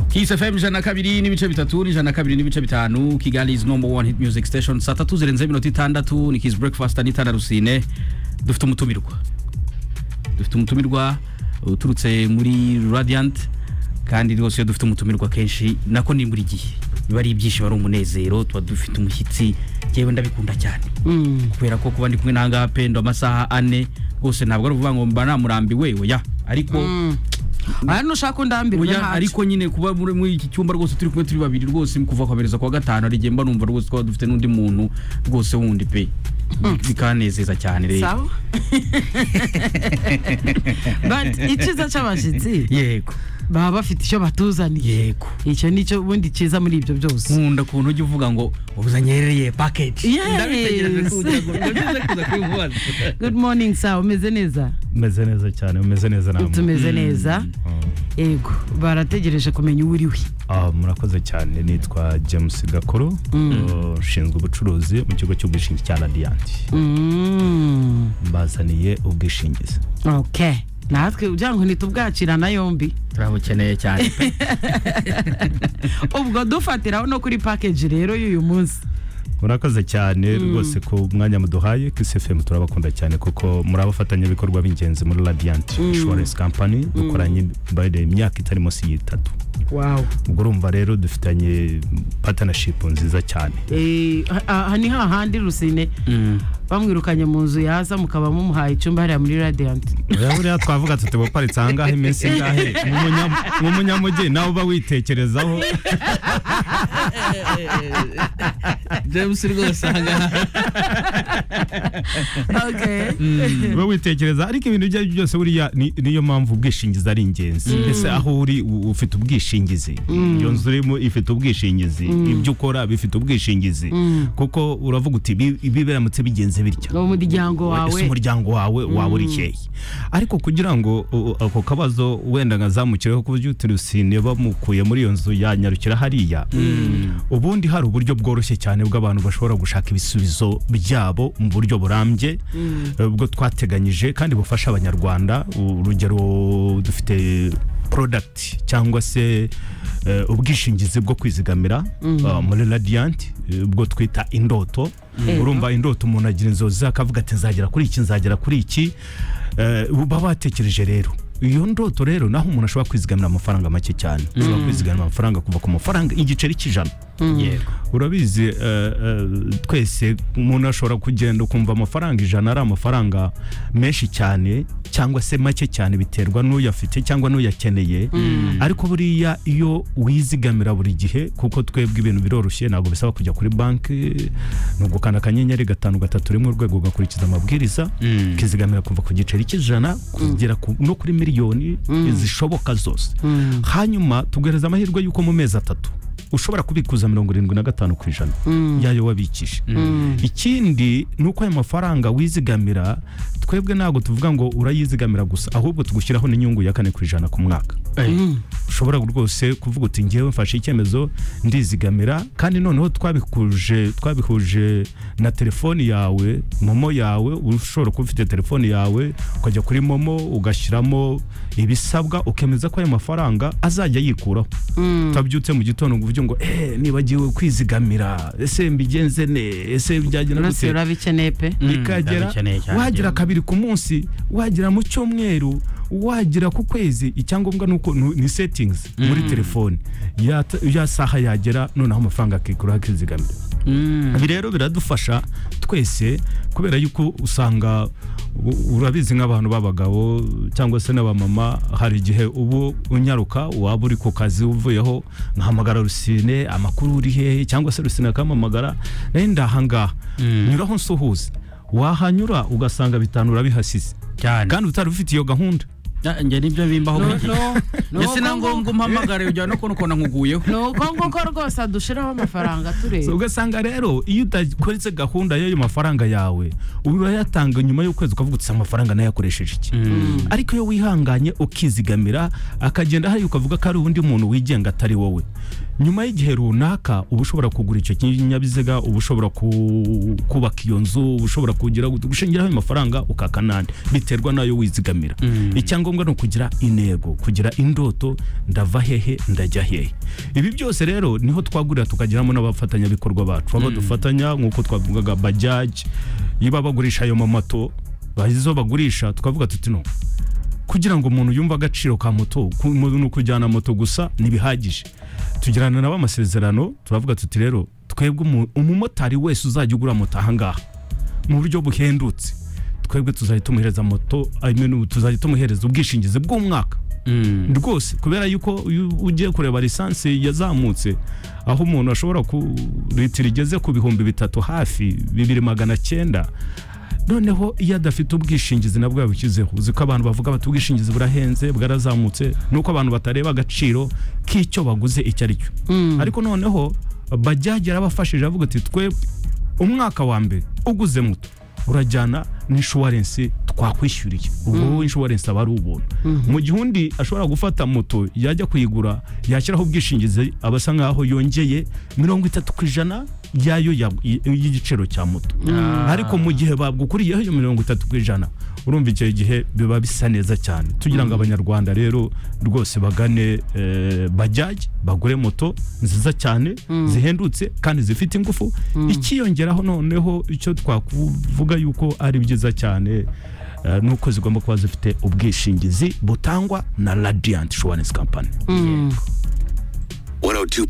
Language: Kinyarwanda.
Kiss FM ijana kabiri n'ibice bitatu n'ijana kabiri n'ibice bitanu Kigali is number one hit music station saa tatu zirenze iminota itandatu ni Kiss breakfast n'itanda rusine dufite umutumirwa dufite umutumirwa uturutse muri Radiant kandi rwose iyo dufite umutumirwa kenshi nako ni buri gihe biba ari ibyishimo ari umunezero tuba dufite umushyitsi njyewe ndabikunda cyane kubera ko kuba ndi kumwe n'ahangaha pendo amasaha ane rwose ntabwo ari ukuvuga ngo mba namurambiwe oya ariko aha ntushaka undambirwe oya ntacyo ariko nyine kuba muri muri iki cyumba rwose turi kumwe turi babiri rwose kuva kwabereza kwa gatanu hari igihe mba numva rwose twaba dufite n'undi muntu rwose wundi pe bikanezeza cyane rero sawa but icyiza cy'abashyitsi yego baba bafite icyo batuzaniye yego icyo ni cyo ubundi cyiza muri ibyo byose nkunda ukuntu ujya uvuga ngo ubuzanyereye pakeji Yes. good morning sawa umeze neza umeze neza cyane umeze neza namwe tumeze neza yego barategereje kumenya uwo uriwe Ah, murakoze cyane nitwa james gakuru Uh, ushinzwe ubucuruzi mu kigo cy'ubwishingizi cya radiant Mm. mbazaniye ubwishingizi okay natwe ugira ngo ntitubwakirana yombi turabukeneye cyane pe ubwo dufatiraho no kuri package rero y'uyu munsi murakoze cyane rwose ku mwanya muduhaye Kiss FM turabakunda cyane kuko muri abafatanyabikorwa b'ingenzi muri radiant insurance company dukoranye by the imyaka itari munsi y'itatu wow ubwo urumva rero dufitanye partnership nziza cyane Eh, ha- aha ni hahandi rusine bamwirukanye mu nzu yaza mukaba mumuhaye icyumba hariya muri radiant Oya, buriya twavuga tuti buparitse ahangaha iminsi ingahe Nk'umunya- nk'umunyamujyi nawe uba witekerezaho james rwose ahangaha okay uba witekereza ariko ibintu ibyo ari byo byose buriya ni- niyo mpamvu ubwishingizi ari ingenzi mbese aho uri u- ufite ubwishingizi iyo nzu urimo ifite ubwishingizi ibyo ukora bifite ubwishingizi kuko uravuga uti "Ibi- ibi biramutse bigenze bitya ni umuryango wawe ese umuryango wawe waba uri hehe ariko kugira ngo uh, ako kabazo wenda ngazamukireho ku buryo utirusine bamukuye muri iyo nzu yanyarukira hariya ubundi hari uburyo bworoshye cyane bw'abantu bashobora gushaka ibisubizo byabo mu buryo burambye eh, ubwo twateganyije kandi bufasha abanyarwanda urugero dufite product cyangwa se eh, ubwishingizi bwo kwizigamira ah, muri Radiant eh, ubwo twita indoto Ego. urumva indoto umuntu agira inzozi akavuga ati nzagera kuri iki nzagera kuri iki Eh, baba batekereje rero iyo ndoto rero naho umuntu ashobora kwizigamira amafaranga make cyane ushobora kwizigamira amafaranga kuva ku mafaranga igiceri cy'ijana yego urabizi eh, eh, twese umuntu ashobora kugenda ukumva amafaranga ijana ari amafaranga menshi cyane cyangwa se make cyane biterwa n'uyafite cyangwa n'uyakeneye ariko buriya iyo wizigamira buri gihe kuko twebwe ibintu biroroshye ntabwo bisaba kujya kuri banki ni ugukanda akanyenyeri gatanu gatatu rimwe urwego ugakurikiza amabwiriza ukizigamira kuva ku giceri cy'ijana kugera ku- no kuri miliyoni zishoboka zose hanyuma tuguhereza amahirwe y'uko mu mezi atatu ushobora kubikuza mirongo irindwi na gatanu ku ijana yayo wabikije ikindi ni uko ayo mafaranga wizigamira twebwe ntabwo tuvuga ngo urayizigamira gusa ahubwo tugushyiraho n'inyungu ya kane ku ijana ku mwaka ushobora rwose kuvuga uti ngewe mfashe icyemezo ndizigamira kandi noneho twabikuje twabihuje na telefoni yawe momo yawe ushobora kuba ufite telefoni yawe ukajya kuri momo ugashyiramo ibisabwa ukemeza ko ayo mafaranga azajya yikuraho utabyutse mu gitondo ngo uvuge ngo eh nibagiwe kwizigamira ese mbigenze ne ese byagenda urose gute urabikeneye pe bikagera ndabikeneye cyane wagira njyewe. kabiri ku munsi wagira mu cyumweru wagira ku kwezi icyangombwa ni uko ni ni settings muri telefone ya, ya saha yagera noneho amafaranga akikuraho akizigamira ibi rero biradufasha twese kubera yuko usanga u- urabizi nk'abantu b'abagabo cyangwa se n'abamama hari igihe ubu unyaruka waba uri ku kazi uvuyeho nkahamagara rusine amakuru uri hehe cyangwa se rusine akampamagara nayo ndahangaha nyuraho nsuhuze wahanyura ugasanga bitanu urabihasize cyane kandi utari ufite iyo gahunda Ah, njye nibyo bimbaho buri gihe ese na ngombwa ni umpamagare ujya no kubona ukuntu nkuguyeho uko nguko rwose adushiraho amafaranga So, tureba ugasanga rero iyo udakoze gahunda y'ayo mafaranga yawe urayatanga nyuma y'ukwezi ukavuga uti "Si amafaranga nayakoresheje iki ariko iyo wihanganye ukizigamira akagenda hari ukavuga ko ari undi muntu wigenga atari wowe nyuma y'igihe runaka uba ushobora kugura icyo kinyabiziga uba ushobora ku- kubaka iyo nzu uba ushobora kugira gushingiraho ayo mafaranga ukakanani biterwa n'ayo wizigamira icyangombwa icyangombwa ni ukugira intego kugira indoto ndava hehe ndajya hehe ibi byose rero niho twagurira tukagiramo n'abafatanyabikorwa bacu abo dufatanya nk'uko twavugaga bajaji niba bagurisha ayo mamoto izo bagurisha twavuga tuti no kugira ngo umuntu yumve agaciro ka moto ku- mu- ni ukujyana moto gusa ntibihagije tugirana nabo amasezerano turavuga tuti rero twebwe umu- umumotari wese uzajya ugura moto ahangaha mu buryo buhendutse twebwe tuzajya tumuhereza moto I mean, tuzajya tumuhereza ubwishingizi bw'umwaka Mm. rwose kubera yuko iyo ugiye kureba lisansi yazamutse aho umuntu ashobora ku litiro igeze ku bihumbi bitatu hafi bibiri magana cyenda noneho iyo adafite ubwishingizi nabwo yabushyizeho uzi ko abantu bavuga bati ubwishingizi burahenze bwarazamutse nuko abantu batareba agaciro k'icyo baguze icyo ari cyo ariko noneho bajyaga yarabafashije avuga ati twe umwaka wa mbere uguze muto urajyana n'insuwarensi twakwishyuriye ubu inshuwarensi aba ari ubuntu mu gihe undi ashobora gufata moto yajya kuyigura yashyiraho ubwishingizi aba asa nk'aho yongeye mirongo itatu ku ijana yayo ya- y'igiciro cya moto ariko mu gihe bagukuriyeho iyo mirongo itatu ku ijana urumva icyo gihe biba bisa neza cyane tugira ngo abanyarwanda rero rwose bagane eh, bajyaje bagure moto nziza cyane zihendutse kandi zifite ingufu ikiyongeraho noneho icyo twakuvuga yuko ari byiza cyane eh, ni uko zigomba kuba zifite ubwishingizi butangwa na radiyanti inshuwarensi kampani 102.5